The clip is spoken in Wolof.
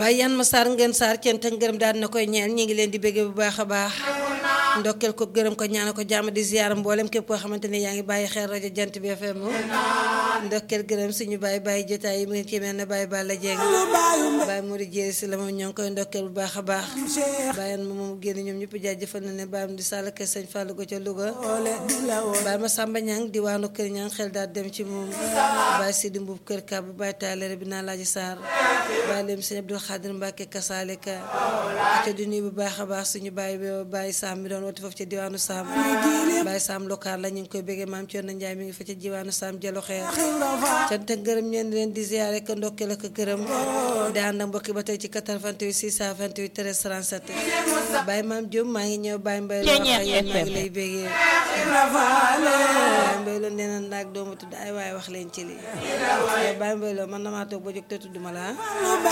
Baye yan ma saar ngeen saar cant ak ngërëm daal na koy ñeel ñi ngi leen di bégge bu baax a baax ndokkeel ko gërëm ko ñaana ko jàmm di ziyaara mboolem képp koo xamante ne yaa ngi bàyyi xel rajo jant bi FM ndokkeel gërëm suñu bàyyi bàyyi jotaay yi mu ngi ci mel ne bàyyi Balla Dieng bàyyi Modou Jéeri si la moom ñoo ngi koy ndokkeel bu baax a baax bàyyi ma moom génn ñoom ñëpp jaajëfal na ne bàyyam di sàll kër sëñ Fallou go ca Louga bàyyi ma Samba Ñang diwaanu kër ñang xel daal dem ci moom bàyyi Sidi Mbuub kër kab bàyyi taalere bi naa laaji Sarr bàyyi leen sëñ Abdul Xaadir Mbàkke kasaalika ca di nuyu bu baax a baax suñu bàyyi bàyyi Sam mi doon wati foofu ca diwaanu Sam bàyyi Sam lokaal la ñu ngi koy béggee maam Cerno Njaay mi ngi fa ca diwaanu Sam jalo xeer cant ak gërëm ñeen leen di ziyaare ko ndokkeel ak gërëm di ànd ak mbokki ba tey ci 88 628 13 37 bàyyi maam Diop maa ngi ñëw bàyyi mbay loo wax yéen maa ngi lay béggee bàyyi mbay loo nee na naag doomu tudd ay waaye wax leen ci lii bàyyi mbay loo man damaa toog ba jóg te tudduma la